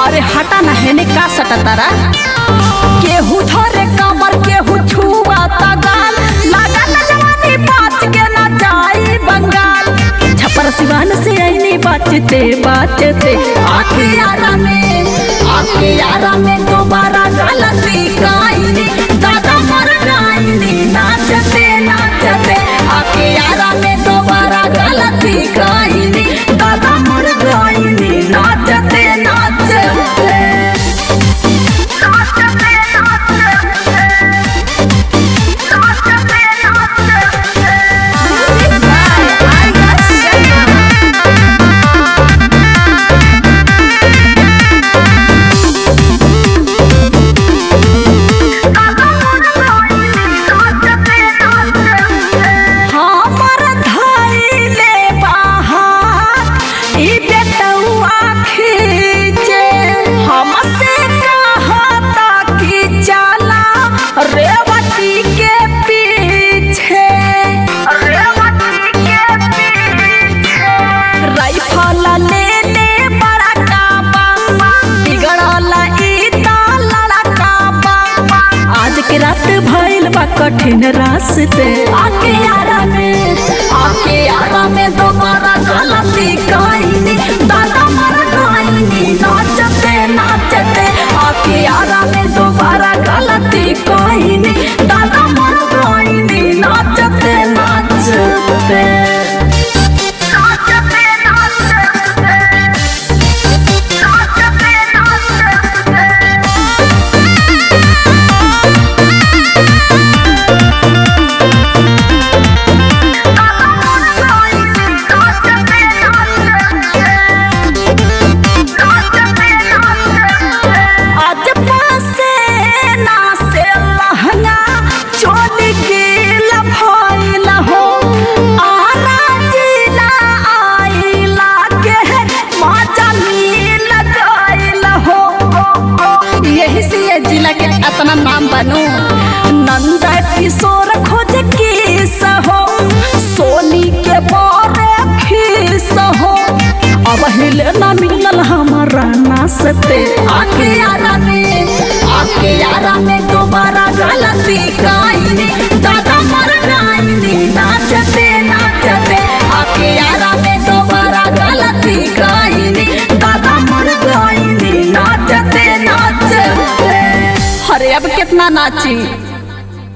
अरे हटा ना हेने का सटा तारा केहू धरे कमर केहू छुआ गाल लगा ना जवानी बात के ना जाई बंगाल छपर सिवान से आईनी बाचते बाचते आके यारा में आके यारा में दोबारा गलती काईनी दादा मर गाईनी नाचते नाचते आके यारा में दोबारा गलती काईनी दादा मर गाईनी नाचते नाचते हमर धइले बाहर ई बेटौआ खींचे हमसे कहता कि चला रेवती के पीछे रेवती के पीछे राइफल लेने बड़ा काबा बिगड़ल ई त लड़का बा आज के रात भइल बा कठिन रास्ते आके यारा में आके यारा में दोबारा गलती कईनी दादा मर गईनी नाचते नाचते आके यारा में दोबारा गलती कईनी दादा मर गईनी नाचते नाचते नाचते नाचते नाचते नाचते आज पासे ना से लहंगा चोली गिल भइल हो आरा जिला आइला के मजा मिल गइल हो यही से ये जिला के अपना नाम बनू नंद किशोर खोज किस हो सोनी के बारे खीस हो अब हिले ना मिलल हमारा नाचते आके यारा में आके यारा में दोबारा गलती काईनी दादा मर गाईनी नाचते नाचते आके यारा में दोबारा गलती काईनी दादा मर गाईनी नाचते नाचते अरे अब कितना नाची